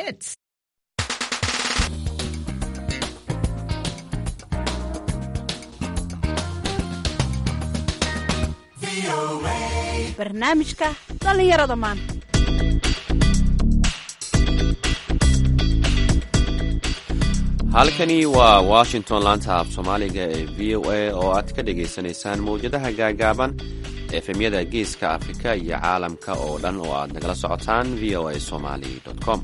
hits. barnaamijka dhallinyarada maanta halkani waa washington laanta af soomaaliga ee v o a oo aad ka dhagaysanaysaan mawjadaha gaagaaban efemyada geeska afrika iyo caalamka oo dhan oo aad nagala socotaan v o a somali com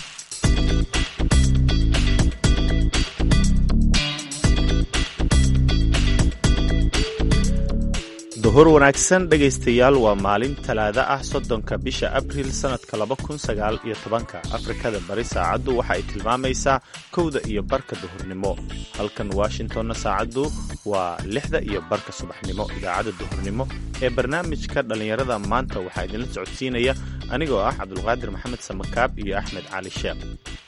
duhur wanaagsan dhegaystayaal waa maalin talaada ah soddonka bisha abriil sannadka laba kun sagaal iyo tobanka afrikada bari saacaddu waxa ay tilmaamaysaa kowda iyo barka duhurnimo halkan washingtonna saacaddu waa lixda iyo barka subaxnimo idaacadda duhurnimo ee barnaamijka dhallinyarada maanta waxaa idinla socodsiinaya anigoo ah cabdulqaadir maxamed samakaab iyo axmed cali sheekh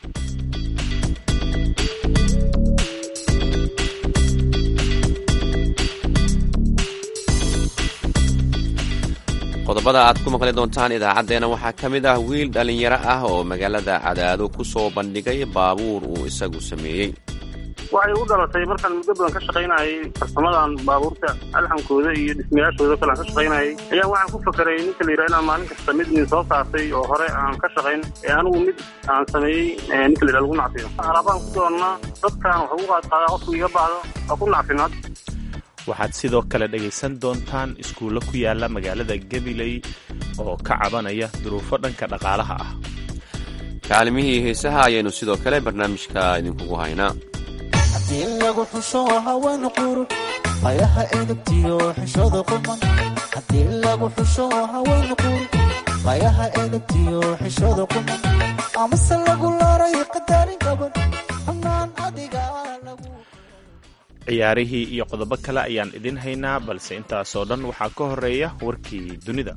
qodobada aad ku maqli doontaan idaacaddeenna waxaa ka mid ah wiil dhallinyaro ah oo magaalada cadaado ku soo bandhigay baabuur uu isagu sameeyey waxay u dhalatay markaan muddo badan ka shaqaynayay farsamadan baabuurta alxankooda iyo dhismayaashooda kale aan ka shaqaynayay ayaa waxaan ku fakeray ninka la yidhaha inaan maalin kasta mid nin soo saartay oo hore aan ka shaqayn ee anigu mid aan sameeyey ninka la yidhaha lagu nacfiyo alaabaan ku doonnaa dadkaan wax ugu qaadqaadaa qofku iga baahdo waa ku nacfinaad waxaad sidoo kale dhegaysan doontaan iskuullo ku yaala magaalada gabiley oo ka cabanaya duruufo dhanka dhaqaalaha ah kaalimihii heesaha ayaynu sidoo kale barnaamijka idinkugu haynaa haddii lagu xusho haween qurux qayaha edabtiyo xishooda quman haddii lagu xusho haween qurux qayaha edabtiyo xishooda quman amase lagu laaray qadarin gabadh xanaan adiga lagu ciyaarihii iyo qodobo kale ayaan idin haynaa balse intaasoo dhan waxaa ka horeeya warkii dunida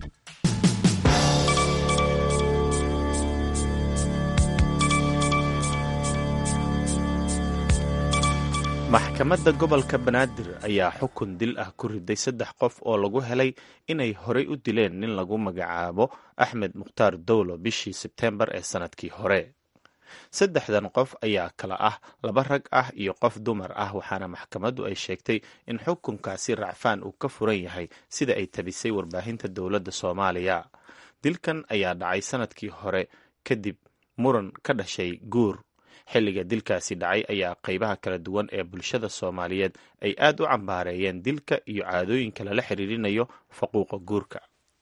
maxkamadda gobolka banaadir ayaa xukun dil ah ku riday saddex qof oo lagu helay inay horay u dileen nin lagu magacaabo axmed mukhtaar dowlo bishii sebteembar ee sannadkii hore saddexdan qof ayaa kala ah laba rag ah iyo qof dumar ah waxaana maxkamaddu ay sheegtay in xukunkaasi racfaan uu ka furan yahay sida ay tabisay warbaahinta dowladda soomaaliya dilkan ayaa dhacay sannadkii hore kadib muran ka dhashay guur xilliga dilkaasi dhacay ayaa qaybaha kala duwan ee bulshada soomaaliyeed ay aad u cambaareeyeen dilka iyo caadooyinka lala xiriirinayo faquuqa guurka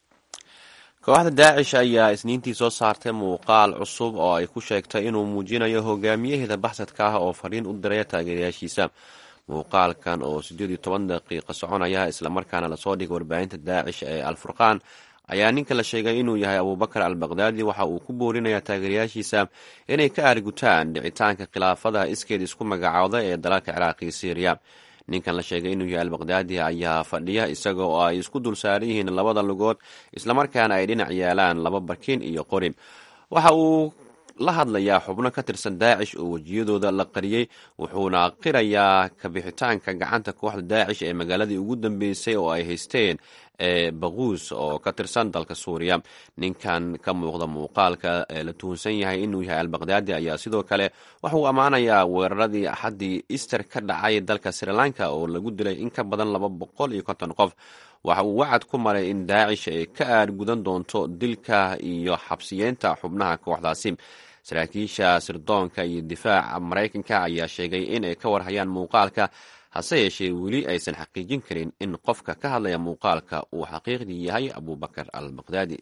kooxda daacish ayaa isniintii soo saartay muuqaal cusub oo ay ku sheegtay inuu muujinayo hogaamiyaheeda baxsadka ah oo fariin u diraya taageerayaashiisa muuqaalkan oo siddeed iyo toban daqiiqa soconaya islamarkaana lasoo dhigay warbaahinta daacish ee alfurqaan ayaa ninka la sheegay inuu yahay abuubakar al baqdaadi waxa uu ku boorinayaa taageerayaashiisa inay ka aarigutaan dhicitaanka khilaafada iskeed isku magacaawda ee dalalka ciraaq iyo syriya ninkan la sheegay inuu yahay albaqdaadi ayaa fadhiya isaga oo ay isku dul saaran yihiin labada lugood islamarkaana ay dhinac yaalaan laba barkin iyo qori waxa uu la hadlayaa xubno ka tirsan daacish oo wejiyadooda la qariyey wuxuuna qirayaa kabixitaanka gacanta kooxda daacish ee magaaladii ugu dambeysay oo ay haysteen ee baquus oo ka tirsan dalka suuriya ninkan ka muuqda muuqaalka ee la tuhunsan yahay inuu yahay albaqdaadi ayaa sidoo kale waxa uu ammaanayaa weeraradii axaddii easter ka dhacay dalka sri lanka oo lagu dilay in ka badan laba boqol iyo konton qof waxa uu wacad ku maray in daacish ay ka aargudan doonto dilka iyo xabsiyeynta xubnaha kooxdaasi saraakiisha sirdoonka iyo difaaca maraykanka ayaa sheegay in ay ka warhayaan muuqaalka hase yeeshee weli aysan xaqiijin karin in qofka ka hadlaya muuqaalka uu xaqiiqdii yahay abuubakar al baqdaadi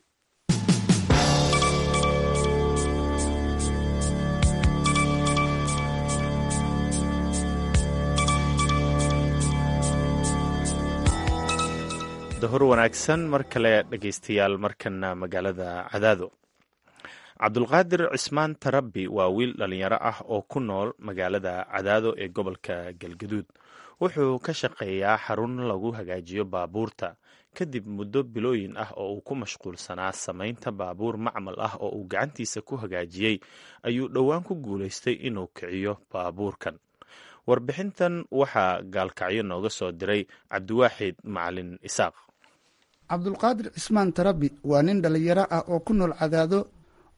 dahor wanaagsan mar kale dhegaystayaal markana magaalada cadaado cabdulqaadir cismaan tarabi waa wiil dhallinyaro ah oo ku nool magaalada cadaado ee gobolka galgaduud wuxuu ka shaqeeyaa xarun lagu hagaajiyo baabuurta kadib muddo bilooyin ah oo uu ku mashquulsanaa samaynta baabuur macmal ah oo uu gacantiisa ku hagaajiyey ayuu dhowaan ku guulaystay inuu kiciyo baabuurkan warbixintan waxaa gaalkacyo nooga soo diray cabdiwaaxid macalin isaaq cabdulqaadir cismaan tarabi waa nin dhallinyaro ah oo ku nool cadaado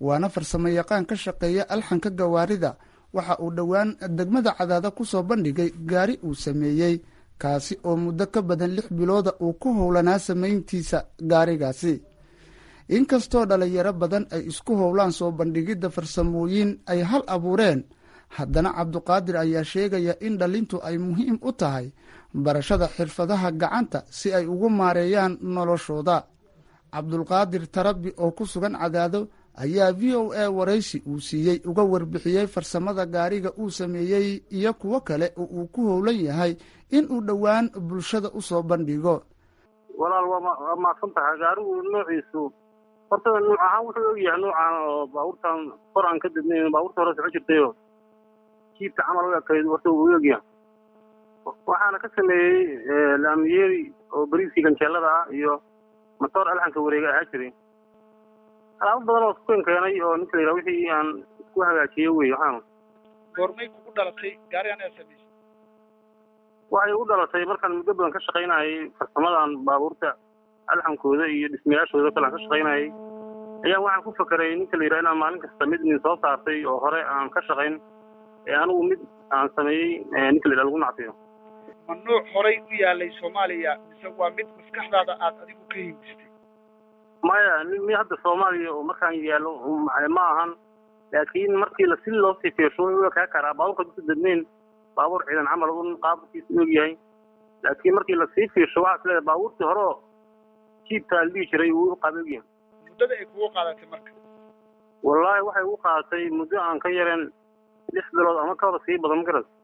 waana farsamo yaqaan ka shaqeeya alxanka gawaarida waxa uu dhowaan degmada cadaada ku soo bandhigay gaari uu sameeyey kaasi oo muddo ka badan lix bilooda uu ku howlanaa samayntiisa gaarigaasi inkastoo dhalinyaro badan ay isku howlaan soo bandhigidda farsamooyin ay hal abuureen haddana cabduqaadir ayaa sheegaya in dhalintu ay muhiim u tahay barashada xirfadaha gacanta si ay ugu maareeyaan noloshooda cabdulqaadir tarabi oo ku sugan cadaado ayaa v o a waraysi uu siiyey uga warbixiyey farsamada gaariga uu sameeyey iyo kuwo kale oo uu ku howlan yahay in uu dhowaan bulshada u soo bandhigo walaal waa maadsan tahay gaarigu noociisu horta nuuc ahaan wuxuu ogyahay nuucan oo baabuurtan kor aan ka dibnayn baabuurta hore soco jirtayo jiibka camal u ekayd horta uu ogyahay waxaana ka sameeyey laamiyeri oo bariiskii ganjeelada ah iyo matoor alxanka wareega ahaa jiray alaabo badan oo isku keenay oo ninka la yidhaha wixii aan isku hagaajiye wey waxaan goormay kugu dhalatay gaarigan aad samaysay waxay u dhalatay markaan muddo badan ka shaqaynayay farsamadan baabuurta alxankooda iyo dhismayaashooda kale aan ka shaqaynayay ayaan waxaan ku fakeray ninka la yidhaha inaan maalin kasta mid nin soo saartay oo hore aan ka shaqayn ee anigu mid aan sameeyey ninka la yidhaha lagu nacfiyo ma nuuc horay u yaalay soomaaliya mise waa mid maskaxdaada aad adigu ka hindistay maya mi hadda soomaaliya oo markaan yaallo ma ahan laakiin markii la si loo sii fiirsho u ekaa karaa baabuurka duka dadnayn baabuur ciidan camal un qaabkiisa u ogyahay laakiin markii lasii fiirsho waxaa is leedahay baabuurtii hore oo jiibkaa la dhihi jiray wuu u qaab ogyahay muddada ay kugu qaadatay marka wallaahi waxay ugu qaadatay muddo aan ka yareen lix bilood ama kaba sii badan ma garas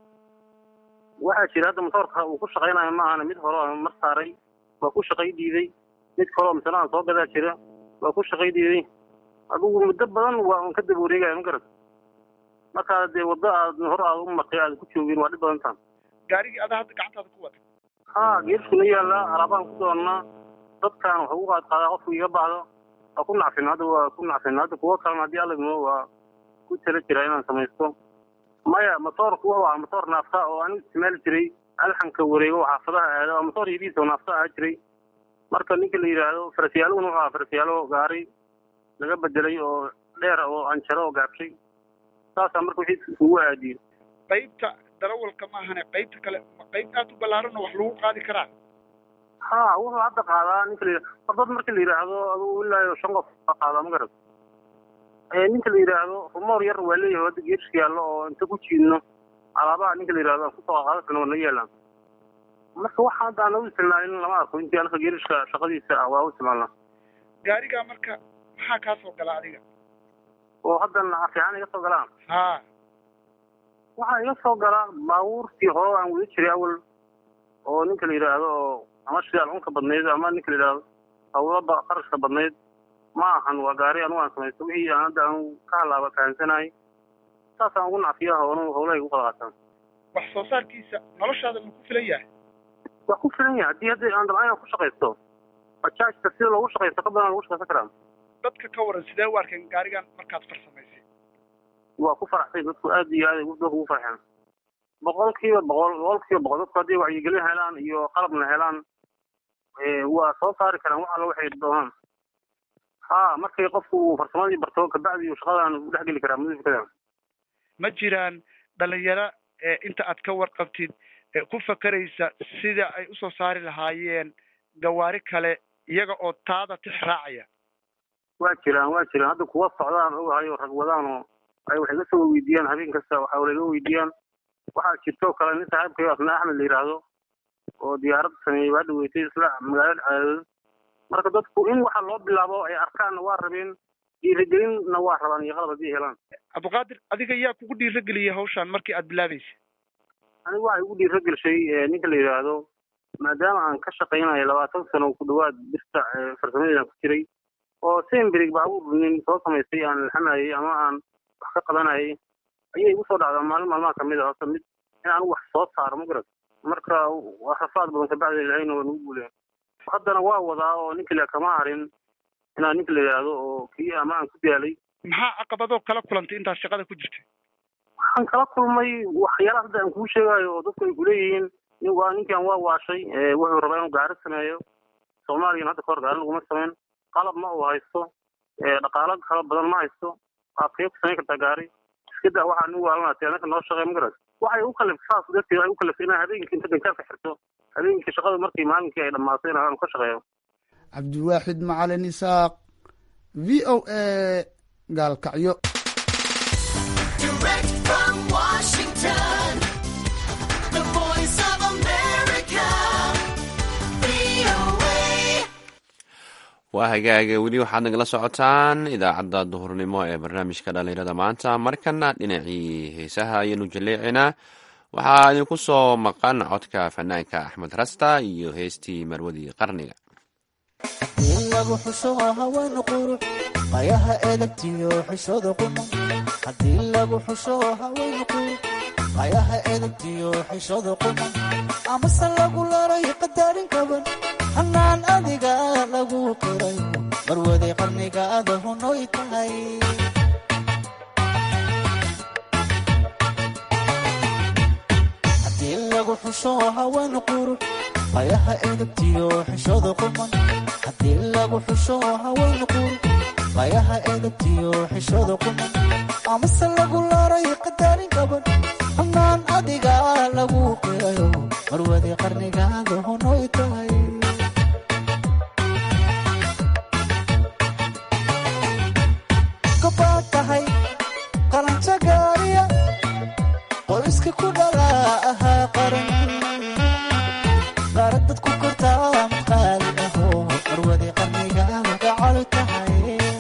waxaa jira hadda motoorka uu ku shaqaynayo ma ahana mid hore oo mar saaray waa ku shaqay diiday mid kaloo misana aan soo gadaa jira waa ku shaqay diiday adigu muddo badan waa un ka daba wareegaya ma garat markaa dee waddo aad hore aad u martay aad ku joogin waa dhib badan taha gaarigii adaa hadda gacantaada ku watay ha geerskuna yaallaa alaabaan ku doonnaa dadkaan wax ugu qaad qaadaa qofku iga baahdo waa ku nacfin hadda waa ku nacfin hadda kuwo kalena haddii alla idmo waa ku tala jiraa inaan samaysto maya motoorku wuxuu ahaa motoor naafta oo aan isticmaali jiray alxanka wareego oo xaafadaha aada waa motoor yadiisa oo naafta ahaa jiray marka ninka la yidhaahdo farasyaaluguna wuxuu ahaa farasyaalo gaari laga bedelay oo dheer oo anjaro oo gaabshay saasaa marka wixii isugu aadiyey qaybta darawalka maahane qaybta kale ma qayb aad u ballaaran oo wax lagu qaadi karaa ha wuxuu hadda qaadaa ninka la yidhahdo dad marka la yidhaahdo adugu ilaa shan qof baa qaadaa ma garat ninka la yidhaahdo rumoor yar waa leeyahay hadda geerska yaallo oo inta ku jiidno alaabaha ninka la yidhahdo aan kusoo qaada karna waa naga yaalaan marka waxa hadda aan u isticmaalin lama arko intii anaka geerishka shaqadiisa ah waa u isticmaalnaa gaarigaa marka maxaa kaa soo gala adiga oo haddan fiican iga soo galaan ha waxaa iga soo gala baabuurtii hore aan wada jiray awal oo ninka la yidhaahdo oo ama shidaal cunka badnayd ama ninka la yidhaahdo hawlaba qarashka badnayd ma ahan waa gaari anugu aan samaysto wixii aan hadda aan ka halaaba fahansanahay saasaan ugu nacfiya hownu howlahay ugu qada qaataan wax soo saarkiisa noloshaada ma ku filan yahay waa ku filan yahay haddii hadda aan dabcan inaan ku shaqaysto bajaajka sida loogu shaqaysto ka badan lagu shaqaysan karaa dadka ka waran sidee u arkeen gaarigan markaad farsamaysay waa ku faraxsay dadku aad iyo aad ay dadku ugu farxeen boqol kiiba boqol boqol kiiba boqol dadku haddii wacyigelin helaan iyo qalabna helaan waa soo saari karaan wax alla waxay doonaan ha markay qofku uu farsamadii barto kabacdi uu shaqadan u dhexgeli karaa mudafikada ma jiraan dhalinyaro inta aad ka warqabtid ku fakeraysa sida ay usoo saari lahaayeen gawaari kale iyaga oo taada tix raacaya waa jiraan waa jiraan hadda kuwa socdaan ogahay oo rag wadaan oo ay wax iga soo weydiiyaan habeen kasta waxa wala iga weydiiyaan waxaa jirto kale nin saaxiibkayo asna axmed la yidhaahdo oo diyaarad sameeyey waa dhaweysay isla magaalada cadaadad marka dadku in waxa loo bilaabo ay arkaanna waa rabeen dhiirigelinna waa rabaan iyo qalab haddii helaan cabdiqaadir adiga yaa kugu dhiirageliyay hawshaan markii aad bilaabaysay anigu waxay ugu dhiiragelshay ninka la yidhaahdo maadaama aan ka shaqaynayo labaatan sano ku dhawaad birta farsamadeedan ku jiray oo sembrig baabuur nin soo samaystay aan laxamayay ama aan wax ka qabanayay ayay igu soo dhacdaa maalin maalmaha kamid a horta mid in anigu wax soo saaro ma garat marka waa rafaad badan kabacdi ilahayna waa nagu guuleen haddana waa wadaa oo ninka la kama harin inaan ninka la yidhaahdo oo kii ama aan ku daalay maxaa caqabadoo kala kulantay intaad shaqada ku jirtay waxaan kala kulmay waxyaalaha hadda aan kuu sheegayo oo dadku ay kuleeyihiin waa ninkan waa waashay wuxuu rabaa inuu gaari sameeyo soomaaliyana hadda kahor gaari laguma sameyn qalab ma uu haysto dhaqaalo kala badan ma haysto waad kee ku samayn kartaa gaari iska daa waxaa nugu waalanatay adinka noo shaqey magaras waxay u kaliftay saas darteed ay u kaliftay inaa habeenkii inta gantaarka xirto habeenkii shaqada markii maalinkii ay dhammaatay in aan ka shaqeeyo cabdiwaaxid macalin isaaq v o a gaalkacyo Direct from Washington, the voice of America, VOA. waa hagaaga weli waxaad nagala socotaan idaacadda duhurnimo ee barnaamijka dhallinyarada maanta markana dhinacii heesaha ayaynu jaleecinaa waxaa idinku soo maqan codka fanaanka axmed rasta iyo heestii marwadii qarniga haddii lagu xusho haween qurux qayaha edabtiyo xishooda quman haddii lagu xusho haween qurux qayaha edabtiyo xishooda quman amase lagu laray qadaarin kaban hanaan adiga lagu qiray marwaday qarnigaada hunoy tahay haddii lagu xusho haween qurux qayaha edabtiyo xishooda quman haddii lagu xusho haween qurux qayaha edabtiyo xishooda quman amase lagu laray qadaarin kaban hanaan adiga lagu qirayo marwaday qarnigaada hunoy tahay gobaad tahay qalanjo gaariya qoyska ku dhalaa ahaa qaran qaarad dad ku kortaa mid qaali aho marwaday qarnigaada gacal tahay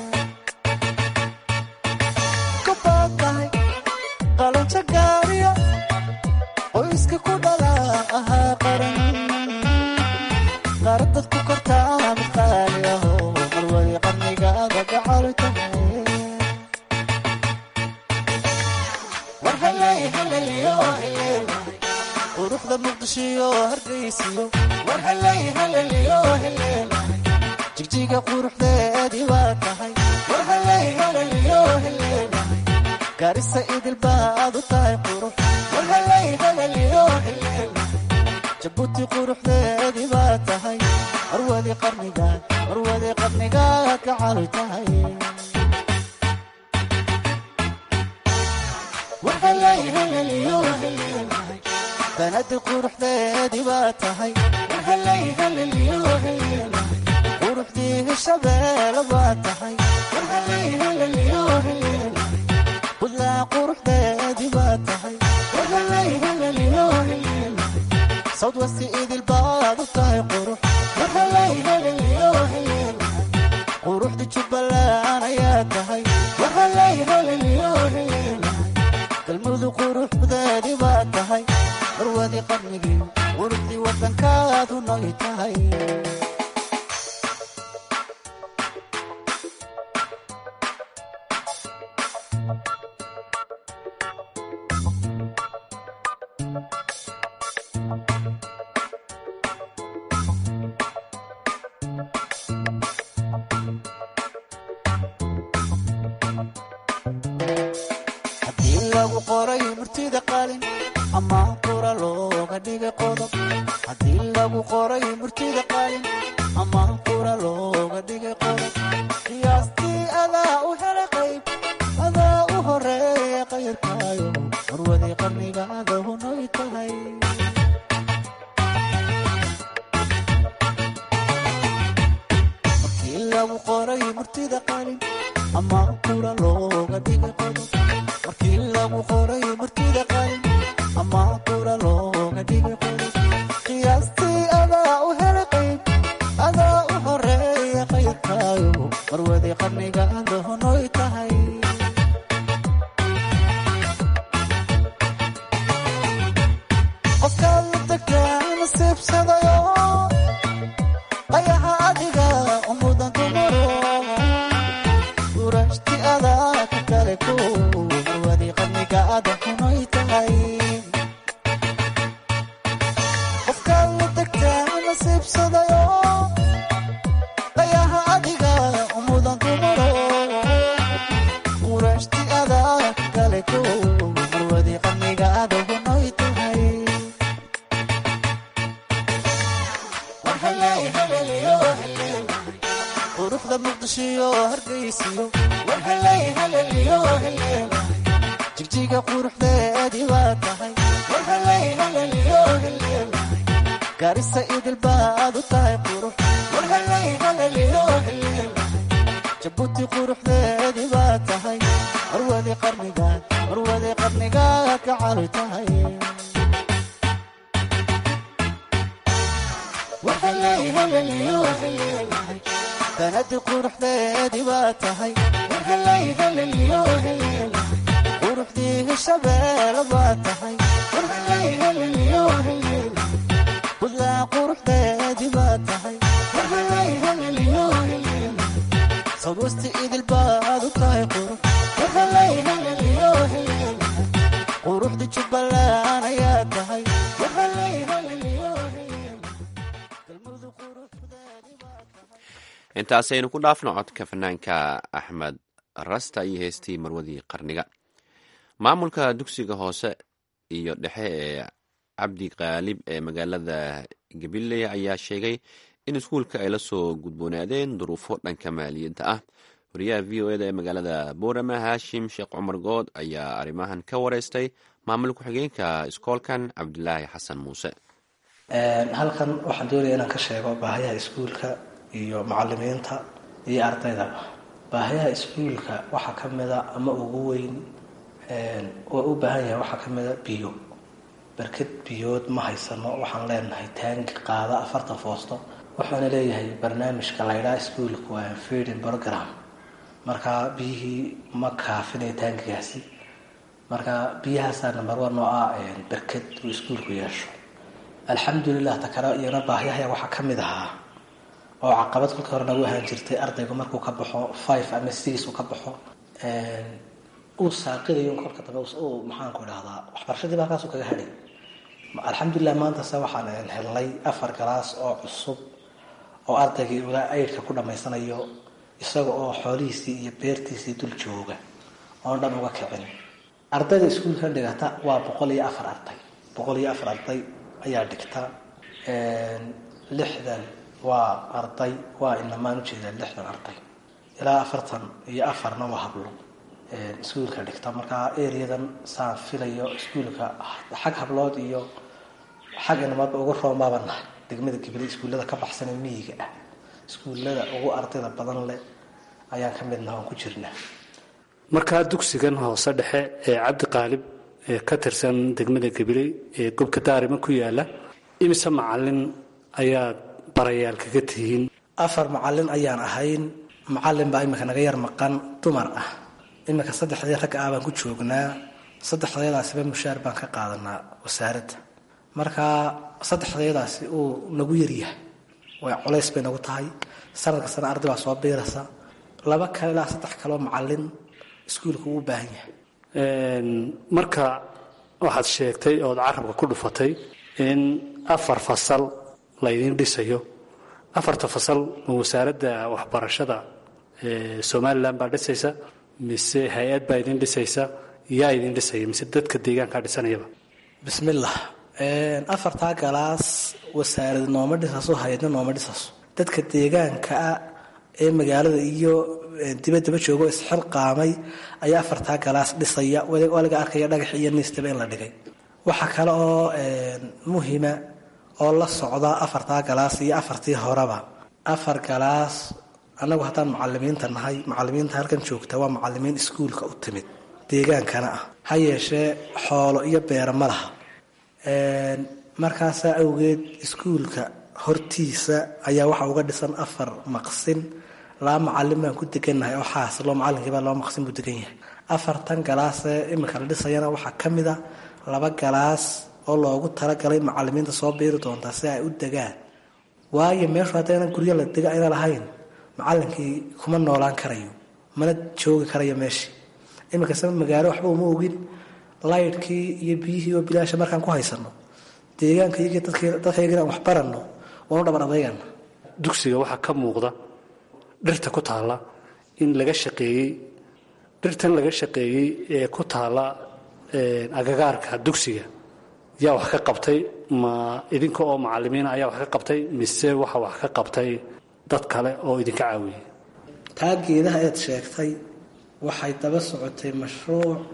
gobaad tahay qalanjo gaariya qoyska ku dhalaa ahaa qaran qaarad dad ku kortaa mid qaali aho marwaday qarnigaada gacal tahay war halay halaliyo heleelahay quruxda muqdishiyo hargeysiyo war halay halaliyo heleelahay jigjiga quruxdeedii waa tahay war halay halaliyo heleelahay gaarisa idil baad u tahay qurux war halay halaliyo heleelahay jabuuti quruxdeedii baa tahay marwadi qarnigaad marwadi qarnigaad gacal tahay warhalay halaliyo heleelahay banadi quruxdeedii baa tahay warhalay halaliyo heleelahay quruxdii hishabeela baa tahay warhalay halaliyo heleelahay budlaa quruxdeedii baa tahay warhalay halaliyo heleelahay sawdwasti idil baad u tahay qurux warhalay halaliyo heleelahay quruxda jubbaland ayaa tahay warhalay halaliyo heleelahay galmudug quruxdeedii baa tahay marwadii qarnigii quruxdii waddankaadu noy tahay haddii lagu qoray murtida qalin ama qura looga dhigay qodob haddii lagu qoray murtida qalin ama qura looga dhigay qodob qiyaastii adaa u helay qayb adaa u horeeya qayrkaayo marwadii qarnigaada hunoy tahay markii lagu qoray murtida qalin ama qura looga dhigay qodob markii lagu qoray murtida qalin ama qura looga dhigay qodob qiyaastii adaa u helay qayb adaa u horeeya qayrkaayo marwadii qarnigaada hunoy tahay qofkaad la degaa nasiibsadayo qayaha adiga umudan dumaro urashti adaa ka kale ko marwadii qarnigaada hunoy tahay qofkaad la degtaa nasiibsadayo qayaha adiga umudan dumaro urashti adaa ka kale ko marwadii qarnigaada hunoy tahay war halay halaliyo haleelahay quruxda muqdishiyo hargeysiyo jigjiga quruxdeedii baa tahay garisa idil baad u tahay qurux jabuuti quruxdeedii baa tahay marwadii qarniga marwadii qarniga ka cali tahay sanadii quruxdeedii baa tahay quruxdii shabeelle baa tahay buntland quruxdeedii baa tahay sawasti idil baad u tahay qurux quruxdii jubbaland ayaa tahay intaasaynu ku dhaafno codka fanaanka axmed rasta iyo heestii marwadii qarniga maamulka dugsiga hoose iyo dhexe ee cabdi qaalib ee magaalada gabiley ayaa sheegay in iskuulka ay la soo gudboonaadeen duruufo dhanka maaliyadda ah wariyaha v o eda ee magaalada boorama haashim sheekh cumar good ayaa arrimahan ka wareystay maamul ku-xigeenka iskoolkan cabdilaahi xasan muuse halkan waxaan doonaya inaan ka sheego baahayaha iskuulka iyo macalimiinta iyo ardayda baahayaha iskuulka waxaa ka mida ama ugu weyn oo u baahan yahay waxaa ka mida biyo barkad biyood ma haysano waxaan leenahay taangi qaada afartan foosto waxaana leeyahay barnaamijka laydhaa iskuulka waa feeding program marka biyihii ma kaafinaya taangigaasi marka biyahaasaa number one oo ah barkad uu iskuulku yeesho alxamdulilah ta kale iyana baahyahay waxaa ka mid ahaa oo caqabad kolka hore nagu ahaan jirtay ardaygu markuu ka baxo five ama six uu ka baxo uu saaqidayo kolka dambe uu maxaanku idhahdaa waxbarashadii ba halkaasuu kaga hadhay alxamdulilah maantase waxaan helnay afar galaas oo cusub oo ardaygii ula aydhka ku dhammaysanayo isaga oo xoolihiisii iyo beertiisii dul jooga oon dhan uga kicin ardayda iskuulka dhigata waa boqol iyo afar arday boqol iyo afar arday ayaa dhigta lixdan waa arday waa inamaan ujeedaa lixdan arday ilaa afartan iyo afarna waa hablo iskuulka dhigta markaa ereadan saan filayo iskuulka xag hablood iyo xag inamadba ugu roombaaba nahay degmada gabiley iskuullada ka baxsan ee miyiga ah iskuullada ugu ardayda badan leh ayaan ka mid naha oon ku jirnaa markaa dugsigan hoose dhexe ee cabdi qaalib ee ka tirsan degmada gabiley ee gobka daarima ku yaala imise macalin ayaad barayaal kaga tihiin afar macalin ayaan ahayn macalin baa imika naga yar maqan dumar ah imika saddexdii ragga ah baan ku joognaa saddexdeedaasiba mushaar baan ka qaadanaa wasaaradda markaa saddexdeedaasi uu nagu yaryahay way culays bay nagu tahay sanad kastana arday baa soo biiraysa laba kale ilaa saddex kaleo macalin iskuulka uu u baahan yahay marka waxaad sheegtay ood carabka ku dhufatay in afar fasal laydin dhisayo afarta fasal ma wasaaradda waxbarashada somalilan baa dhisaysa mise hay-ad baa idin dhisaysa yaa idin dhisaya mise dadka deegaankaa dhisanayaba bismillah afartaa galaas wasaarad nooma dhisaso hay-adna nooma dhisaso dadka deegaankaa ee magaalada iyo dibaddaba joogo isxilqaamay ayaa afartaa galaas dhisaya waa laga arkaya dhagax iyo niistaba in la dhigay waxaa kale oo muhima oo la socda afartaa galaas iyo afartii horeba afar galaas annagu haddaan macalimiinta nahay macalimiinta halkan joogta waa macalimiin iskuulka u timid deegaankana ah ha yeeshee xoolo iyo beera ma laha markaasaa awgeed iskuulka hortiisa ayaa waxa uga dhisan afar maqsin laba macalin baan ku degannahay oo xaasilo macalinkiiba laba maqsin buu degan yahay afartan galaasee imika la dhisayana waxaa ka mid a laba galaas oo loogu talagalay macalimiinta soo biiri doontaa si ay u degaan waayo meeshu haddayna guryo la dega ayna lahayn macalinkii kuma noolaan karayo mana joogi karayo meeshii iminkasaba magaalo waxba uma ogin laydhkii iyo biyihii oo bilaasha markaan ku haysano deegaanka iyagii dadkayagina aan wax baranno waanu dhaban adeygana dugsiga waxaa ka muuqda dhirta ku taalla in laga shaqeeyey dhirtan laga shaqeeyey ee ku taalla agagaarka dugsiga yaa wax ka qabtay ma idinka oo macalimiina ayaa wax ka qabtay mise waxa wax ka qabtay dad kale oo idinka caawiyey taa geedaha eed sheegtay waxay daba socotay mashruuc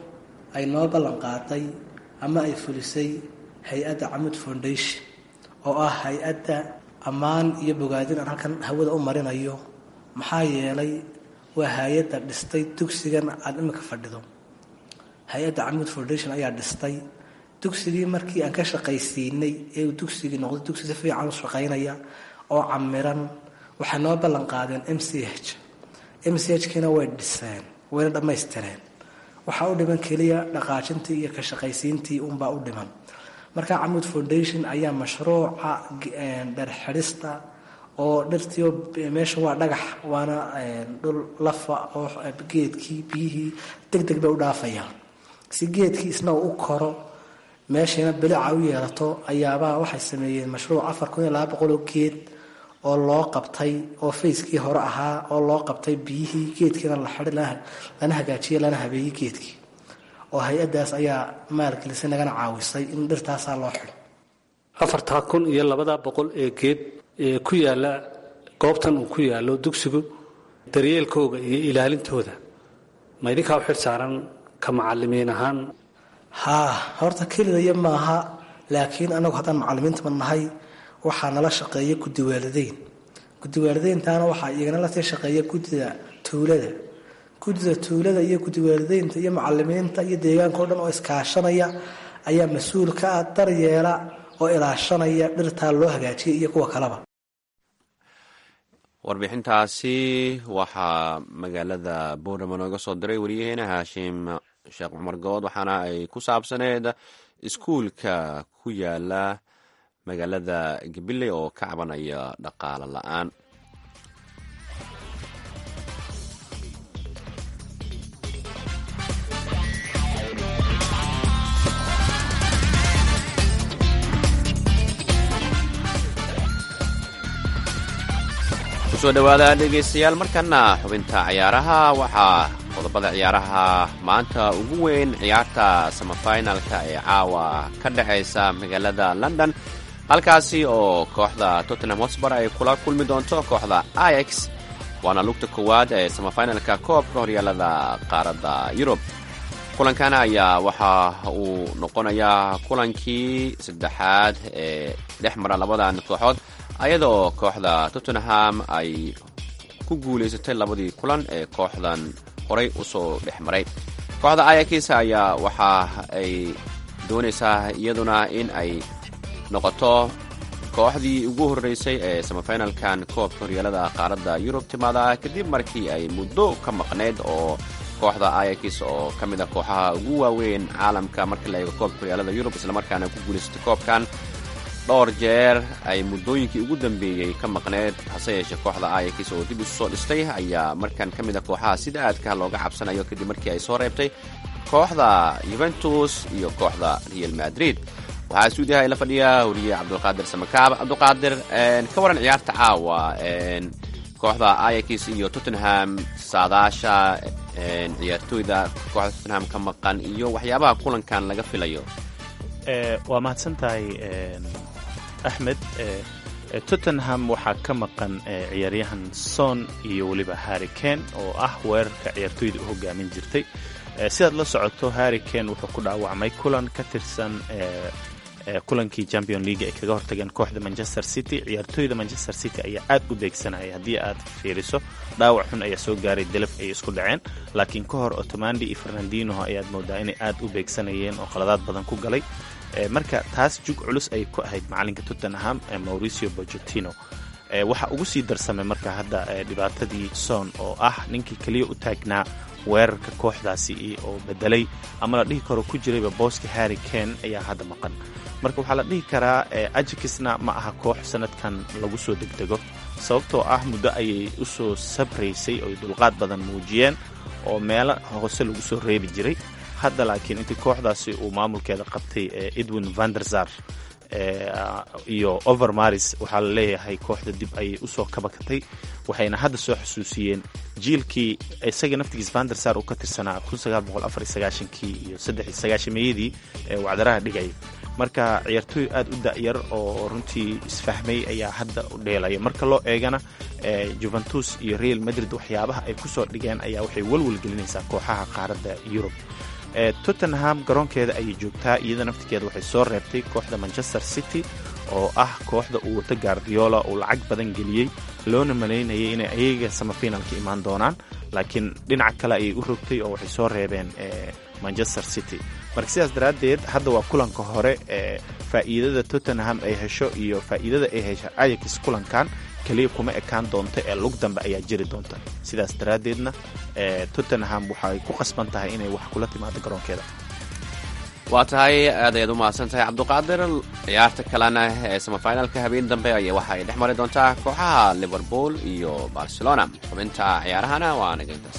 ay noo ballan qaaday ama ay fulisay hay-adda camud foundation oo ah hay-adda ammaan iyo bogaadin aan halkan hawada u marinayo maxaa yeelay waa hay-adda dhistay dugsigan aada iminka fadhido hay-adda camud foundation ayaa dhistay dugsigii markii aan ka shaqaysiinay ee uu dugsigii noqday dugsi si fiican u shaqaynaya oo camiran waxay noo ballan qaadeen m c h m c h kiina way dhiseen wayna dhammaystireen waxaa u dhiman keliya dhaqaajintii iyo ka shaqaysiintii unbaa u dhiman marka camud foundation ayaa mashruuca dherxidhista oo dhirtii meesha waa dhagax waana dhul lafa oo geedkii biyihii deg deg bay u dhaafayaan si geedkii isna u koro meeshiina bilica u yeelato ayaabaa waxay sameeyeen mashruuc afar kun iyo laba boqol oo geed oo loo qabtay oo fayskii hore ahaa oo loo qabtay biyihii geedkiina la xidhi lana hagaajiyey lana habeeyey geedkii oo hay-addaas ayaa maalgelisay nagana caawisay in dhirtaasaa loo xidho afartaa kun iyo labada boqol ee geed ee ku yaalla goobtan uu ku yaallo dugsigu daryeelkooga iyo ilaalintooda ma idinkaa u xil saaran ka macalimiin ahaan haa horta kelidaya maaha laakiin anagu haddaan macalimiintaba nahay waxaa nala shaqeeya guddi waalideyn guddi waalideyntaana waxaa iyagana lasii shaqeeya guddida tuulada guddida tuulada iyo guddi waalideynta iyo macalimiinta iyo deegaanka o dhan oo iskaashanaya ayaa mas-uul ka ah daryeela oo ilaashanaya dhirtaa loo hagaajiyay iyo kuwa kaleba warbixintaasi waxaa magaalada boorama nooga soo diray wariyaheena haashim sheekh cumar good waxaana ay ku saabsaneed iskuulka ku yaala magaalada gabiley oo ka cabanaya dhaqaale la-aan kusoo dhawaada dhegaystayaal markana xubinta ciyaaraha waxaa qodobada ciyaaraha maanta ugu weyn ciyaarta samafinalka ee caawa ka dhexaysa magaalada london halkaasi oo kooxda tottenham hotspur ay kula kulmi doonto kooxda ix waana lugta koowaad ee samafinalka koobka horyaalada qaaradda yurub kulankan ayaa waxa uu noqonayaa kulankii saddexaad ee dhex mara labadan kooxood ayadoo kooxda tottenham ay ku guulaysatay labadii kulan ee kooxdan horay usoo dhex maray kooxda ayakis ayaa waxa ay doonaysaa iyaduna in ay noqoto kooxdii ugu horreysay ee samafinalkan koobka horyaalada qaaradda yurub timaada kadib markii ay muddo ka maqnayd oo kooxda ayakis oo ka mid a kooxaha ugu waaweyn caalamka markii la eego koobka horyaalada yurub islamarkaana ku guulaysatay koobkan dhowr jeer ay muddooyinkii ugu dambeeyey ka maqneed hase yeeshee kooxda ayakis oo dib isu soo dhistay ayaa markan ka mid a kooxaha sida aadka looga cabsanayo kadib markii ay soo reebtay kooxda yuventus iyo kooxda real madrid waxaa stuudiyaha ila fadhiya wariye cabdulqaadir samakaab cabdulqaadir ka waran ciyaarta caawa kooxda ayakis iyo tottenham saadaasha ciyaartooyda kooxda tottenham ka maqan iyo waxyaabaha kulankan laga filayo waa mahadsan tahay axmed tottenham waxaa ka maqan ciyaaryahan son iyo weliba harrikane oo ah weerarka ciyaartooyda u hogaamin jirtay sidaad la socoto harrikane wuxuu ku dhaawacmay kulan ka tirsan kulankii champion league ay kaga hortageen kooxda manchester city ciyaartooyda manchester city ayaa aad u beegsanaya haddii aad fiiriso dhaawac xun ayaa soo gaaray delaf ay isku dhaceen laakiin ka hor otomandi iyo fernandinoho ayaad moodaa inay aad u beegsanayeen oo qaladaad badan ku galay marka taas jug culus ay ku ahayd macalinka tottenham mauricio bojotino waxaa ugu sii darsamay marka hadda dhibaatadii son oo ah ninkii keliya u taagnaa weerarka kooxdaasi oo bedelay ama la dhihi karo ku jirayba booska harry kane ayaa hadda maqan marka waxaa la dhihi karaa ajikisna ma aha koox sanadkan lagu soo degdego sababtoo ah muddo ayay u soo sabraysay oy dulqaad badan muujiyeen oo meelo hoose lagu soo reebi jiray hadda laakiin intii kooxdaasi uu maamulkeeda qabtay edwin vanderzar iyo overmaris waxaa la leeyahay kooxda dib ayay usoo kabakatay waxayna hadda soo xusuusiyeen jiilkii isaga naftigiis vandersar uu ka tirsanaa kii iyo meeyadii wacdaraha dhigaya marka ciyaartooy aad u da'yar oo runtii isfahmay ayaa hadda u dheelaya marka loo eegana juventus iyo real madrid waxyaabaha ay kusoo dhigeen ayaa waxay walwal gelinaysaa kooxaha qaaradda yurub tottenham garoonkeeda ayay joogtaa iyada naftigeeda waxay soo reebtay kooxda manchester city oo ah kooxda uu wata guardiola uu lacag badan geliyey loona malaynayay inay ayaga samafinalka imaan doonaan laakiin dhinaca kale ayay u rogtay oo waxay soo reebeen manchester city marka sidaas daraaddeed hadda waa kulanka hore ee faa'iidada tottenham ay hesho iyo faa'iidada ay hesho ayax kulankan keliya kuma ekaan doonta ee lug dambe ayaa jiri doonta sidaas daraaddeedna tottenham waxay ku qasban tahay inay wax kula timaado garoonkeeda waa tahay aad ayaad u mahadsan tahay cabduqaadir ciyaarta kalena ee samafinalka habeen dambe ay waxa ay dhex mari doontaa kooxaha liverpool iyo barcelona xubinta ciyaarahana waa nagintaas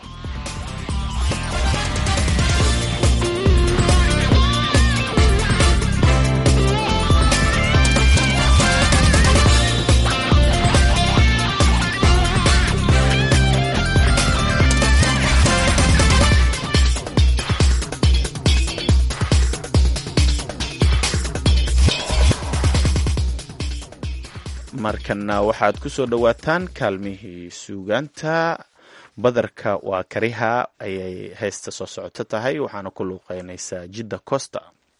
markana waxaad ku soo dhowaataan kaalmihii suugaanta badarka waa kariha ayay heesta soo socoto tahay waxaana ku luuqeynaysaa jidda costa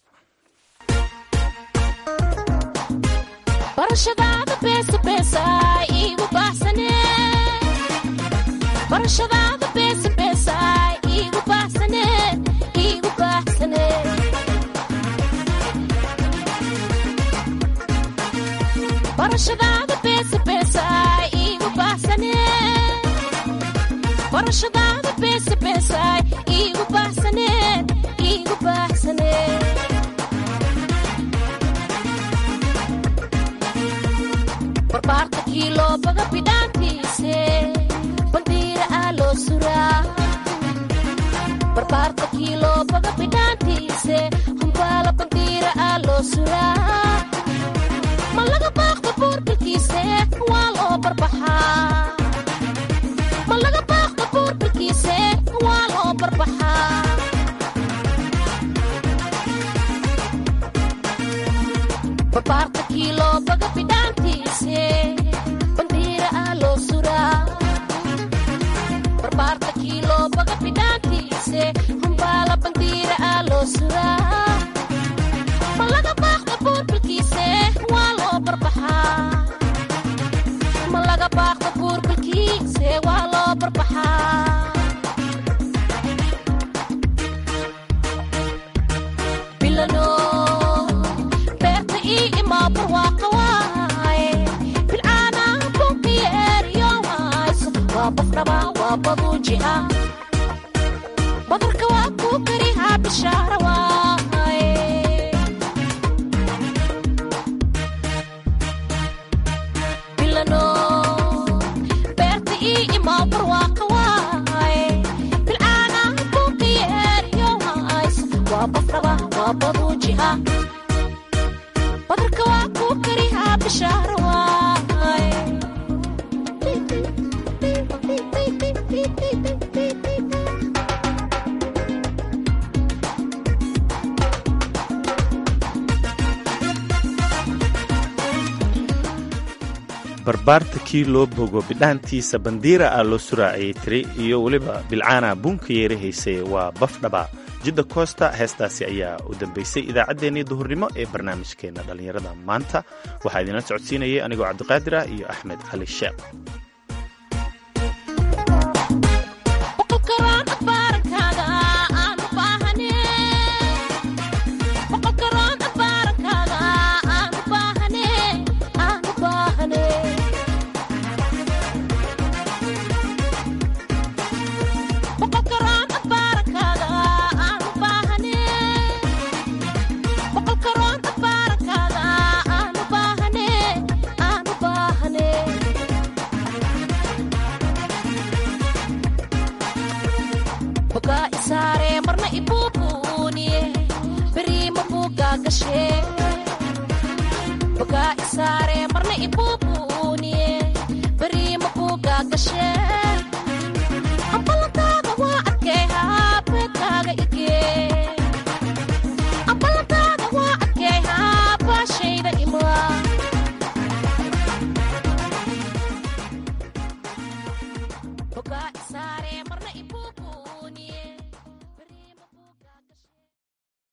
barashadaada beesa beesa iigu baahsane barashadaada beesa beesa iigu baahsane iigu baahsane barbaarta kiiloo baga bidhaantiise bandiira aa loo suraa barbaarta kiiloo baga bidhaantiise humbaala bandiira aa loo suraa ma laga baaqda buurbilkiise waa loo barbaxaa ma laga baaqda buurbilkiise waa loo barbaxaa barbaarta kiiloo baga bidhaantiise bandiira aa loo suraa barbaarta kiiloo baga bidhaantiise humbaala bandiira aa loo suraa ma laga baaqda buurbilkiise waa loo barbaxaa ma laga baaqda buurbilkiise waa loo barbaxaa bilano beerta ii imaa barwaaqa waaye bilcaana bunkiyeeriyo hayso waa bafraba waa baduuji ah badarka waa kuu karihaa bishaara waaye bilano beerta ii imaa barwaaqa waaye bilcaana bunkiyeeriyo hayso waa bafraba waa baduuji ah badarka waa kuu karihaa bishaara waaye barbaarta kii loo bogo bidhaantiisa bandiira ah loo suraa ayay tiri iyo weliba bilcaana buunka yeerahaysay waa bafdhaba jidda koosta heestaasi ayaa u dambaysay idaacaddeenii duhurnimo ee barnaamijkeenna dhallinyarada maanta waxaa idinla socodsiinayay anigoo cabdiqaadir ah iyo axmed cali sheekh boqolkaraan abaarankaaga aan u baahane boqolkaraan abaarankaaga aan u baahane aan u baahane boqolkaraan abaarankaaga aan u baahane boqolkaraan abaarankaaga aan u baahane aan u baahane bogaa isaare marna ibuubuuniye beriima buugaa gashe bogaa isaare marna ibuu